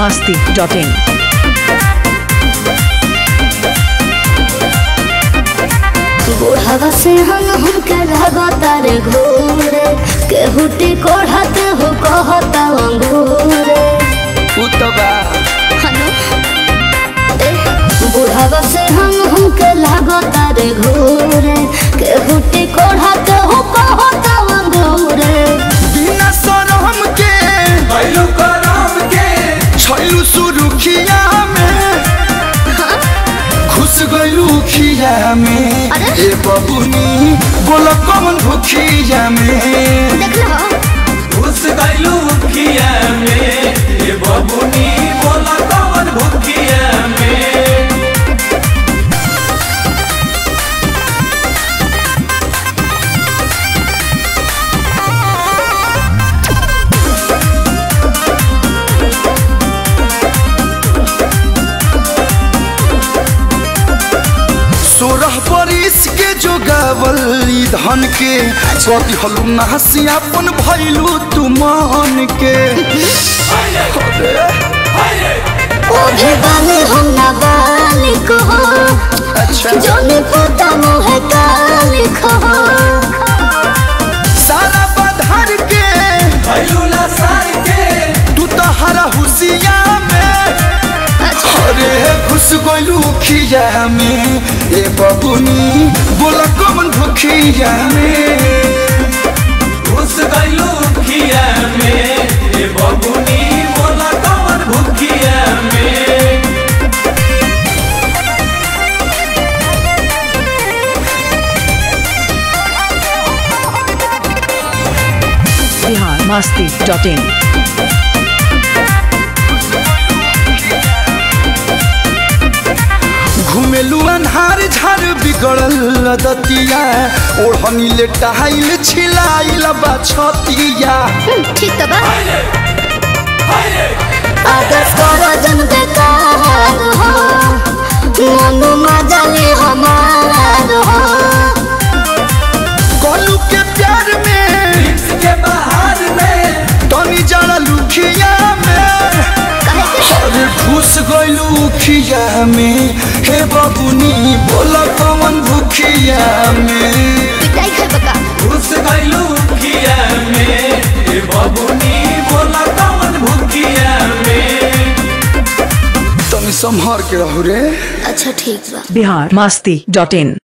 masti.in. बुढ़ावा से हम हमके लगातार घूरे केहुटी कोढ़ाते हो कहता अंगूरे उ तो बा बुढ़ावा से हम हमके लगातार घूरे केहुटी कोढ़ाते हो कहता अंगूरे बिना शरम के भैलू करम के छैलू सुरुखिया में घुस गइलू खिया में अरे? ए बबुनी बोल कौन भुखिया में देख लो घुस गइलू खिया में ये बबुनी बोला कौन भुखिया में सोरह बरिस के जो गावल ई धन के कति हलू नहसी अपन भइलू तू मन के ओ भी बाले हम ना बालिक हो अच्छा जोने पोता मुँह काली खो सारा बधार के भैलू लसार के तू तो हरा हुसिया में अरे घुस गइलू खिया में ए बबुनी बोल कौन भुखिया में घुस गइलू खिया में ये बबुनी बोला कौन भुखिया में Bihar masti.in. घुमेलू अन्हार झार बिगड़ल दतिया ओढ़नी ले टहाइल छिलाइल बा छतिया ठीक तो बा अगर करजन बेकार हो मनु मजले हमार हो कोलू के प्यार में इसके बाहर में तनी जरा लुखिया में कहे के अरे घुस गइलू खिया में हे बबुनी बोल कौन भुखिया में पिटाई खाए बका घुस गइलू खिया में ये बबुनी बोला कौन भुखिया में तनी संभार के रहू रे अच्छा ठीक बा Bihar masti.in.